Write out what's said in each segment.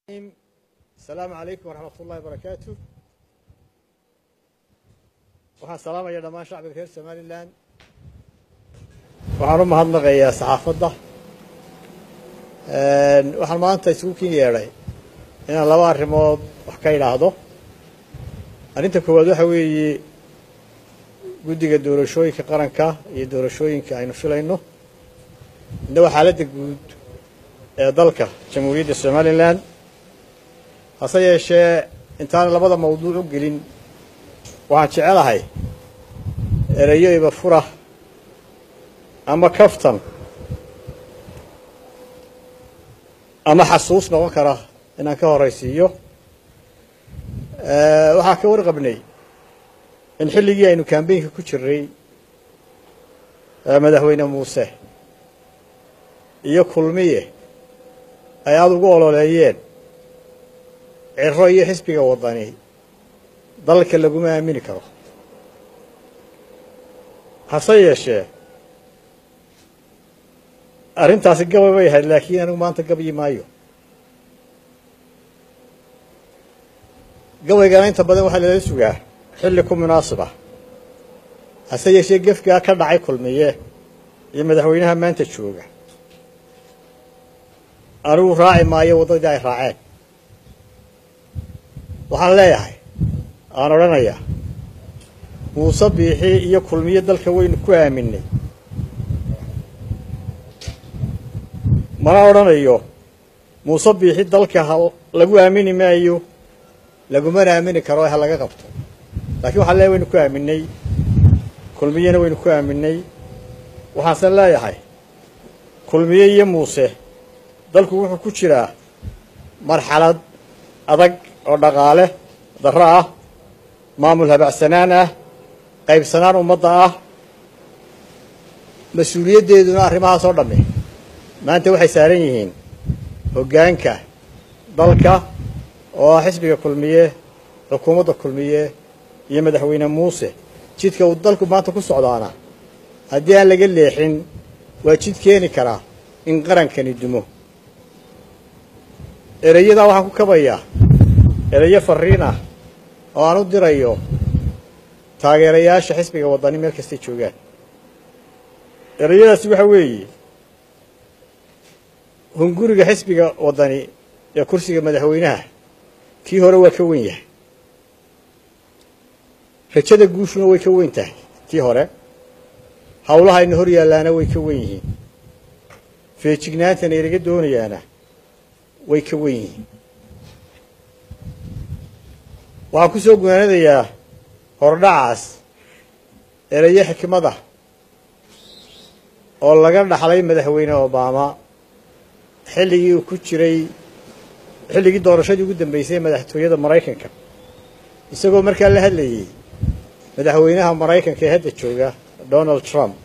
asalaamu calaykum waraxmat ullahi barakaatu waxaan salaamaya dhammaan shacbiga reer somalilan waxaan u mahadnaqayaa saxaafadda waxaan maanta isugu kin yeedhay inaan laba arrimood wax ka idhaahdo arrinta koowaad waxa weeye guddiga doorashooyinka qaranka iyo doorashooyinka aynu filayno midna waa xaaladda guud ee dalka jamhuuriyadda somalilan hase yeeshee intaan labada mawduuc u gelin waxaan jecelahay ereyo ibafura ama kaftan ama xasuus noqon kara inaan ka horaysiiyo waxaan ka warqabnay in xilligii aynu kambeynka ku jiray madaxweyne muuse iyo kulmiye ay aada ugu ololeeyeen ciro iyo xisbiga wadani dalka laguma aamini karo hase yeeshee arrintaasi gabay bay ahayd laakiin anigu maanta gabyi maayo gabaygana inta badan waxaa lala sugaa xilli ku munaasib ah hase yeeshee gefgaa ka dhacay kulmiye iyo madaxweynaha maanta jooga anigu raaci maayo waddadii ay raaceen waxaan leeyahay aan odhanayaa muuse biixi iyo kulmiye dalka waynu ku aaminay mana odhanayo muuse biixi dalka ha lagu aamini maayo lagumana aamini karo ha laga qabto laakiin waxaan leeyahay waynu ku aaminay kulmiyena waynu ku aaminay waxaanse leeyahay kulmiye iyo muuse dalku wuxuu ku jiraa marxalad adag oo dhaqaale darro ah maamul habacsanaan ah qaybsanaan ummadda ah mas-uuliyaddeeduna arrimahaas oo dhammi maanta waxay saaran yihiin hoggaanka dalka oo ah xisbiga kulmiye xukuumadda kulmiye iyo madaxweyne muuse jidka uu dalku maanta ku socdaana haddii aan laga leexin waa jid keeni karaa in qarankani dumo ereyadaa waxaan ku kabayaa ereyo farriin ah oo aan u dirayo taageerayaasha xisbiga waddani meel kastay joogaan ereyadaasi waxa weeye hunguriga xisbiga waddani ee kursiga madaxweynaha kii hore waa ka wen yahay rajada guushuna way ka weyn tahay tii hore hawlahayna hor yaallaana way ka wen yihiin feejignaantana inaga doonayaana way ka wen yihiin waxaan ku soo gunaanadayaa hordhacaas ereyo xikmada oo laga dhaxlay madaxweyne obama xilligii uu ku jiray xilligii doorashadii ugu dambeysay ee madaxtooyada maraykanka isagoo markaa la hadlayey madaxweynaha maraykanka ee hadda jooga donald trump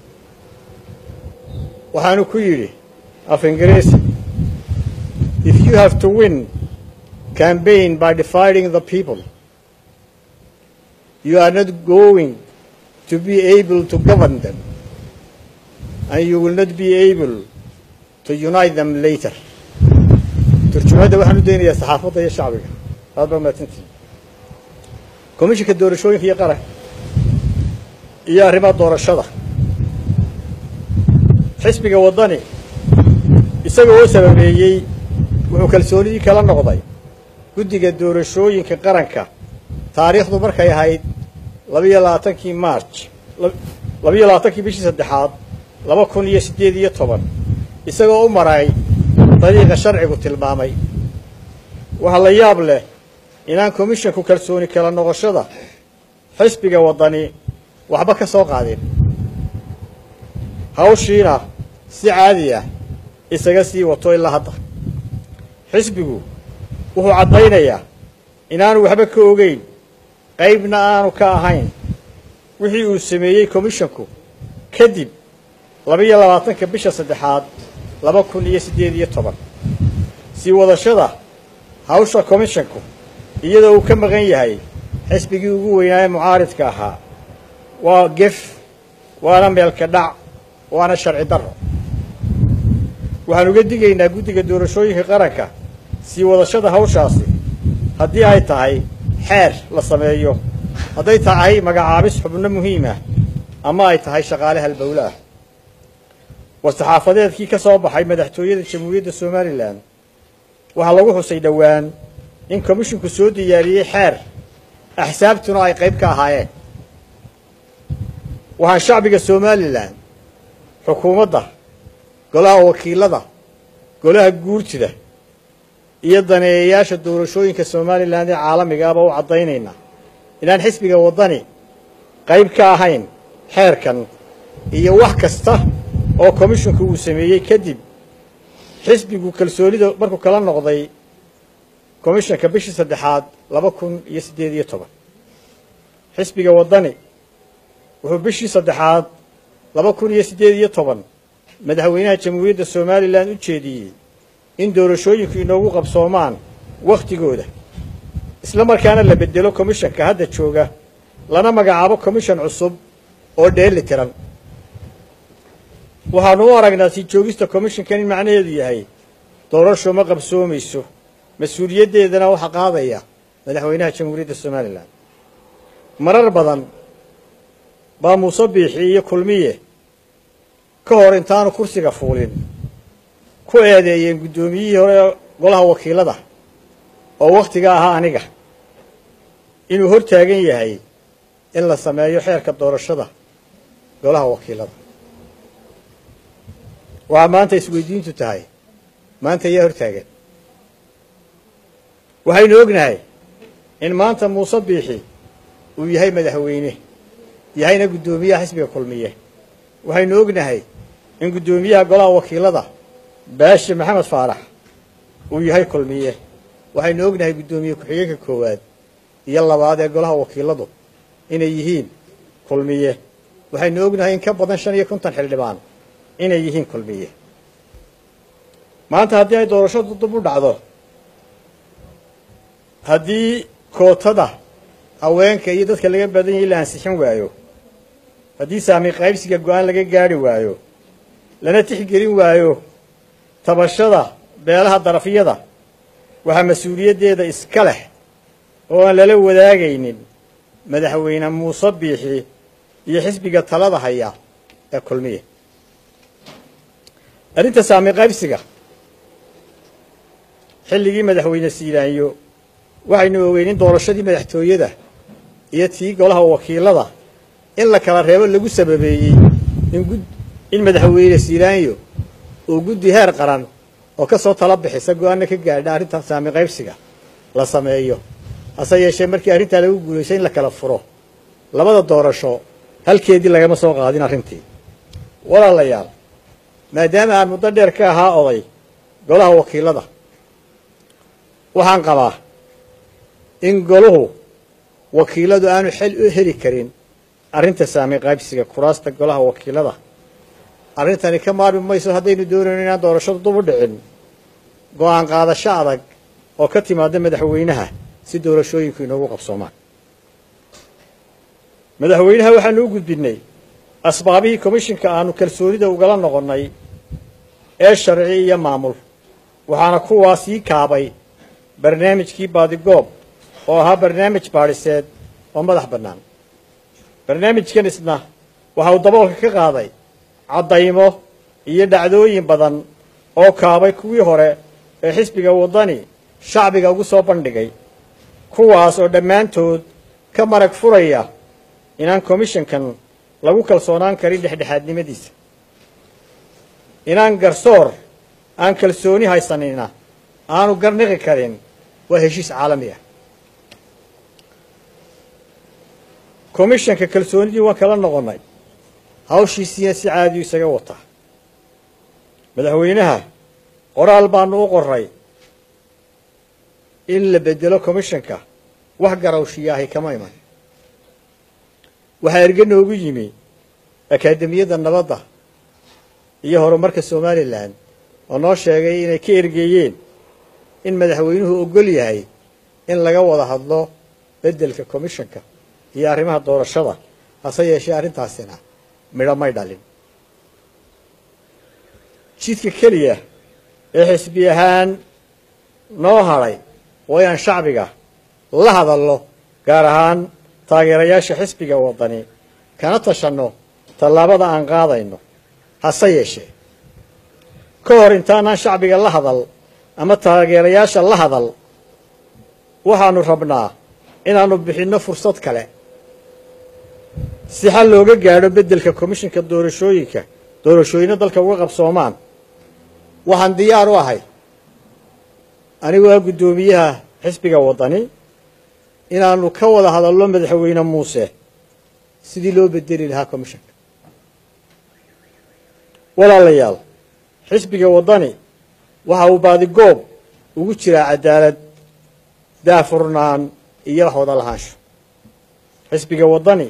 waxaanu ku yidhi af ingiriisi if you have to win campaign by dividing the people. You are not going to be able to govern them, and you will not be able to unite them later. turjumadda waxaan u daynayaa saxaafadda iyo shacbiga aad baa mahadsantihin komishinka doorashooyinka iyo qaran iyo arrimaha doorashada xisbiga waddani isaga oo sababeeyey wuxuu kalsoonidii kala noqday guddiga doorashooyinka qaranka taariikhdu markay ahayd labiyo labaatankii march labiyo labaatankii bishii saddexaad laba kun iyo siddeed iyo toban isagoo u maray dariiqa sharcigu tilmaamay waxaa la yaab leh inaan komishinku kalsooni kala noqoshada xisbiga waddani waxba ka soo qaadin hawshiina si caadi ah isaga sii wato ilaa hadda xisbigu wuxuu caddaynayaa inaanu waxba ka ogeyn qaybna aanu ka ahayn wixii uu sameeyey komishinku kadib labiyo labaatanka bisha saddexaad laba kun iyo siddeed iyo toban sii wadashada hawsha komishinku iyadoo uu ka maqan yahay xisbigii ugu weynaaye mucaaridka ahaa waa gef waana meelka dhac waana sharci darro waxaan uga digaynaa guddiga doorashooyinka qaranka sii wadashada hawshaasi haddii ay tahay xeer la sameeyo hadday tahay magacaabis xubno muhiimah ama ay tahay shaqaale halbowle ah war-saxaafadeedkii ka soo baxay madaxtooyada jamhuuriyadda somalilan waxaa lagu xusay dhowaan in komishinku soo diyaariyey xeer axsaabtuna ay qayb ka ahaayeen waxaan shacbiga somalilan xukuumadda golaha wakiilada golaha guurtida iyo daneeyayaasha doorashooyinka somalilan ee caalamiga aba u caddaynaynaa inaan xisbiga waddani qayb ka ahayn xeerkan iyo wax kasta oo komishinku uu sameeyey kadib xisbigu kalsoonida markuu kala noqday komishanka bishii saddexaad laba kun iyo siddeed iyo toban xisbiga waddani wuxuu bishii saddexaad laba kun iyo siddeed iyo toban madaxweynaha jamhuuriyadda somalilan u jeediyey in doorashooyinku inoogu qabsoomaan wakhtigooda isla markaana la beddelo komishanka hadda jooga lana magacaabo komishan cusub oo dheeli tiran waxaanu u aragnaa sii joogista komishankan in macnaheedu yahay doorasho ma qabsoomayso mas-uuliyaddeedana waxaa qaadaya madaxweynaha jamhuuriyadda somalilan marar badan baa muuse biixi iyo kulmiye ka hor intaanu kursiga fuulin ku eedeeyeen guddoomiyihii hore golaha wakiilada oo wakhtiga ahaa aniga inuu hor taagan yahay in la sameeyo xeerka doorashada golaha wakiilada waxaa maanta isweydiintu tahay maanta ayaa hor taagan waxaynu ognahay in maanta muuse biixi uu yahay madaxweyne yahayna guddoomiyaha xisbiga kulmiye waxaynu ognahay in guddoomiyaha golaha wakiilada baashi maxamed faarax uu yahay kulmiye waxaynu ognahay guddoomiye ku-xigeenka koowaad iyo labaad ee golaha wakiiladu inay yihiin kulmiye waxaynu ognahay in ka badan shan iyo konton xildhibaan inay yihiin kulmiye maanta haddii ay doorashadu dib u dhacdo haddii kootada haweenka iyo dadka laga badan yahay la ansixin waayo haddii saami qaybsiga go-aan laga gaari waayo lana tixgelin waayo tabashada beelaha darafyada waxaa mas-uuliyaddeeda iska leh oo aan lala wadaagaynin madaxweyne muuse biixi iyo xisbiga talada haya ee kulmiya arrinta saami qaybsiga xilligii madaxweyne siilaanyo waxaynu ogeyn in doorashadii madaxtooyada iyo tii golaha wakiilada in la kala reebo lagu sababeeyey in madaxweyne siilaanyo uu guddi heer qaran oo ka soo tala bixisa go-aanna ka gaadha arrinta saami qaybsiga la sameeyo hase yeeshee markii arrintaa lagu guulaystay in la kala furo labada doorasho halkeedii lagama soo qaadin arrintii walaalayaal maadaama aan muddo dheer ka ahaa oday golaha wakiilada waxaan qabaa in goluhu wakiiladu aanu xel u heli karin arrinta saami qaybsiga kuraasta golaha wakiilada arrintani ka maarmi mayso haddaynu doonayno inaan doorashadu dub u dhicin go-aan qaadasho adag oo ka timaada madaxweynaha si doorashooyinku inoogu qabsoomaan madaxweynaha waxaanu u gudbinnay asbaabihii komishinka aanu kalsoonida ugala noqonnay ee sharci iyo maamul waxaana kuwaa sii kaabay barnaamijkii baadigoob oo ahaa barnaamij baadhiseed oo madax bannaan barnaamijkan isna waxa uu daboolka ka qaaday caddaymo iyo dhacdooyin badan oo kaabay kuwii hore ee xisbiga waddani shacbiga ugu soo bandhigay kuwaas oo dhammaantood ka marag furaya inaan komishankan lagu kalsoonaan karin dhexdhexaadnimadiisa inaan garsoor aan kalsooni haysanina aanu garniqi karin waa heshiis caalami ah komishanka kalsoonidii waan kala noqonnay hawshiisiina si caadiyu isaga wataa madaxweynaha qoraal baanu u qoray in la bedelo komishanka wax garawshiyaahay kama iman waxaa erge noogu yimi akaademiyadda nabadda iyo horumarka somalilan oo noo sheegay inay ka ergeeyeen in madaxweynuhu ogol yahay in laga wada hadlo beddelka komishanka iyo arrimaha doorashada hase yeeshee arrintaasina midho may dhalin jidka keliya ee xisbi ahaan noo hadhay waa inaan shacbiga la hadalno gaar ahaan taageerayaasha xisbiga waddani kana tashanno tallaabada aan qaadayno hase yeeshee ka hor intaanaan shacbiga la hadal ama taageerayaasha la hadal waxaannu rabnaa inaannu bixinno fursad kale si xal looga gaadho beddelka komishinka doorashooyinka doorashooyinna dalka uga qabsoomaan waxaan diyaar u ahay anigoo ah guddoomiyaha xisbiga waddani inaannu ka wada hadallo madaxweyne muuse sidii loo bedeli lahaa komishanka walaalayaal xisbiga waddani waxa uu baadigoob ugu jiraa cadaalad daafurnaan iyo wax wada lahaansho xisbiga waddani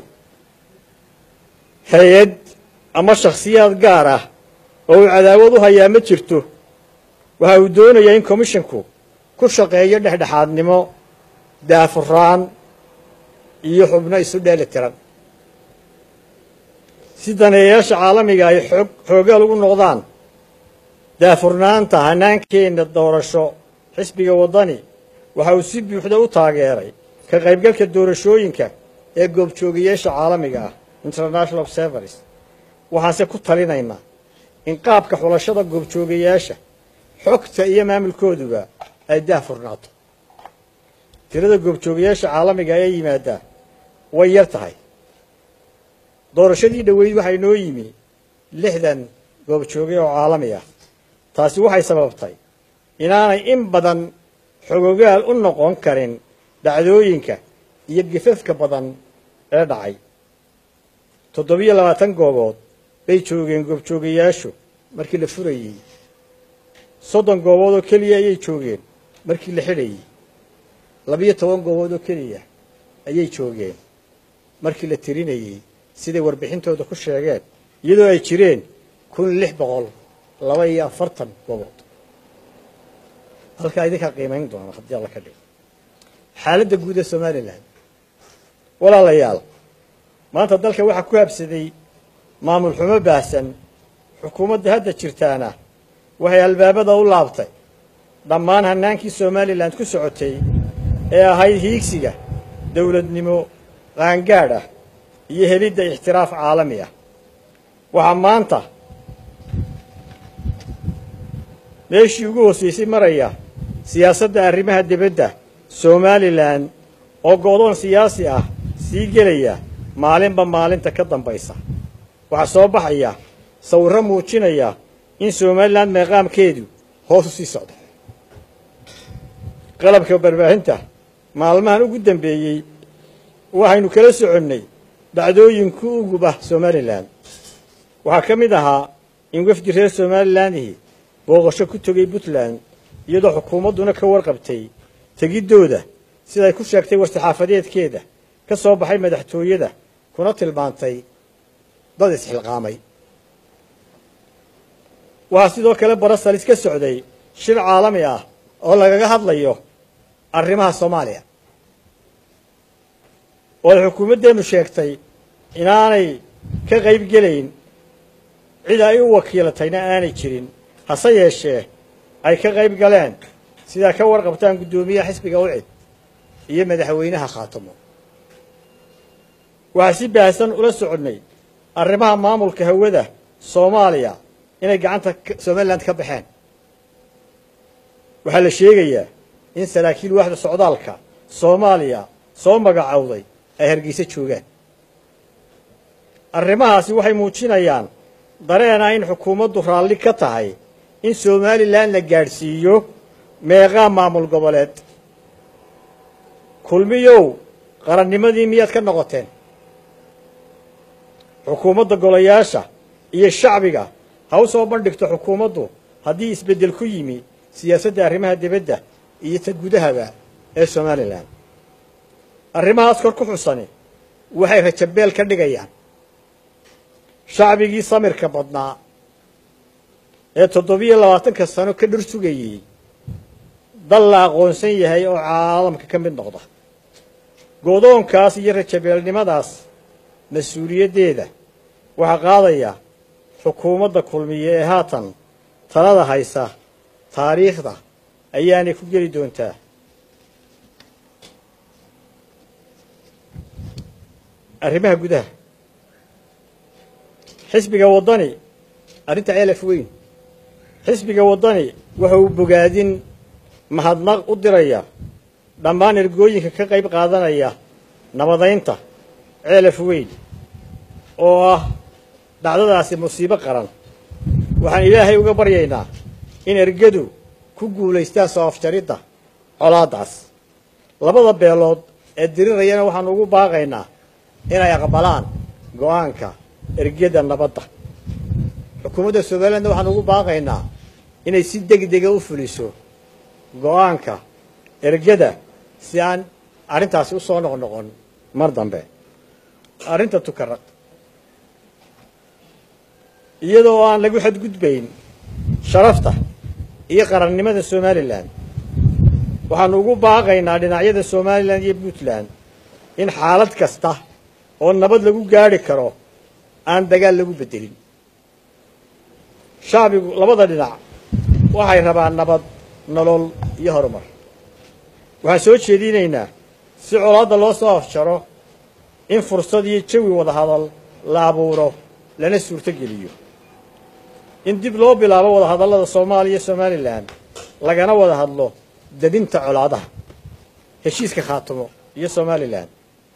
hay-ad ama shakhsiyaad gaar ah oo uu cadaawad u hayaa ma jirto waxa uu doonayaa in komishinku ku shaqeeyo dhexdhexaadnimo daafuraan iyo xubno isu dheeli tiran si daneeyayaasha caalamiga ay xoog xoogaal ugu noqdaan daafurnaanta hannaankeenna doorasho xisbiga waddani waxa uu si buuxda u taageeray ka qaybgalka doorashooyinka ee goobjoogayaasha caalamiga ah international observers waxaanse ku talinaynaa in qaabka xulashada goobjoogayaasha xogta iyo maamulkooduba ay daafurnaato tirada goobjoogayaasha caalamiga ee yimaadaa way yar tahay doorashadii dhoweyd waxaa inoo yimi lixdan goobjooge oo caalami ah taasi waxay sababtay inaanay in badan xogogaal u noqon karin dhacdooyinka iyo gifafka badan ee dhacay toddobiyo labaatan goobood bay joogeen goobjoogayaashu markii la furayey soddon goobood oo keliya ayay joogeen markii la xidhayey labiyo toban goobood oo keliya ayay joogeen markii la tirinayey siday warbixintooda ku sheegeen iyadoo ay jireen kun lix boqol laba iyo afartan goobood halkaa idinkaa qiimayn doona haddii alla ka dhigo xaaladda guud ee somalilan walaalayaal maanta dalka waxaa ku habsaday maamul xumo baahsan xukuumadda hadda jirtaana waxay albaabada u laabtay dhammaan hannaankii somalilan ku socotay ee ahayd hiigsiga dowladnimo qaangaadh ah iyo helidda ixtiraaf caalami ah waxaa maanta meeshii ugu hoosaysay maraya siyaasadda arrimaha dibadda somalilan oo go'doon siyaasi ah sii gelaya maalinba maalinta ka dambaysa waxaa soo baxaya sawirro muujinaya in somalilan meeqaamkeedu hoos u sii socdo qalabka barbaahinta maalmahan ugu dambeeyey waxaynu kala soconnay dhacdooyinku ugub ah somalilan waxaa ka mid ahaa in wafdi reer somalilandihi booqasho ku tegay puntland iyadoo xukuumadduna ka warqabtay tegiddooda siday ku sheegtay war-saxaafadeedkeeda ka soo baxay madaxtooyada kuna tilmaantay dad isxilqaamay waxaa sidoo kale barasalis ka socday shir caalami ah oo lagaga hadlayo arrimaha soomaaliya oo ay xukuumaddeennu sheegtay inaanay ka qayb gelayn cid ay u wakiilatayna aanay jirin hase yeeshee ay ka qayb galeen sidaa ka warqabtaan guddoomiyaha xisbiga ucid iyo madaxweynaha khaatamo waxaa si baahsan ula soconnay arrimaha maamulka hawada soomaaliya inay gacanta somalilan ka baxeen waxaa la sheegayaa in saraakiil waaxda socdaalka soomaaliya soo magacowday ay hargeysa joogaan arrimahaasi waxay muujinayaan dareena in xukuumaddu raalli ka tahay in somalilan la gaadhsiiyo meeqaa maamul goboleed kulmiyow qarannimadii miyaad ka noqoteen xukuumadda golayaasha iyo shacbiga ha u soo bandhigto xukuumaddu haddii isbeddel ku yimi siyaasadda arrimaha dibadda iyo ta gudahaba ee somalilan arrimahaas kor ku xusani waxay rajabeel ka dhigayaan shacbigii samirka badnaa ee toddobiyo labaatanka sano ka dhir sugayey dal la aqoonsan yahay oo caalamka ka mid noqda go'doonkaas iyo rajabeelnimadaas mas-uuliyaddeeda waxaa qaadaya xukuumadda kulmiye ee haatan talada haysa taariikhda ayaanay ku geli doontaa arrimaha gudaha xisbiga waddani arrinta ceelaf weyn xisbiga waddani waxa uu bogaadin mahadnaq u diraya dhammaan ergooyinka ka qayb qaadanaya nabadaynta ceelaf weyn oo ah dhacdadaasi musiibo qaran waxaan ilaahay uga baryaynaa in ergadu ku guulaystaan soo afjaridda colaaddaas labada beelood ee dirirayana waxaanu ugu baaqaynaa inay aqbalaan go'aanka ergada nabadda xukuumadda somalilandna waxaanu ugu baaqaynaa inay si degdega u fuliso go'aanka ergada si aan arrintaasi u soo noqnoqon mar dambe arrinta tukaraq iyadoo aan lagu xadgudbayn sharafta iyo qarannimada somalilan waxaanu ugu baaqaynaa dhinacyada somalilan iyo puntland in xaalad kasta oo nabad lagu gaadhi karo aan dagaal lagu beddelin shacbigu labada dhinac waxay rabaan nabad nolol iyo horumar waxaan soo jeedinaynaa si colaadda loo soo afjaro in fursad iyo jawi wada hadal la abuuro lana suurto geliyo in dib loo bilaabo wada hadallada soomaaliya iyo somalilan lagana wada hadlo dadinta colaadaha heshiiska khaatimo iyo somalilan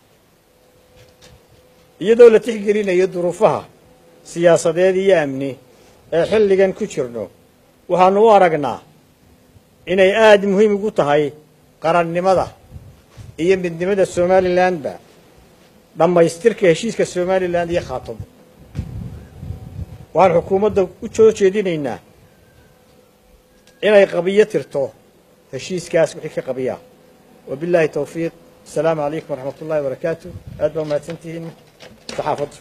iyadoo la tixgelinayo duruufaha siyaasadeed iyo amni ee xilligan ku jirno waxaanu u aragnaa inay aada muhiim ugu tahay qarannimada iyo midnimada somalilanba dhammaystirka heshiiska somalilan iyo khaatimo waxaan xukuumadda u soo jeedinaynaa inay qabiyo tirto heshiiskaas wixii ka qabiyaa wabillahi towfiiq asalaamu calaykum waraxmat ullahi wabarakaatu aad baa umahadsan tihiin saxaafaddu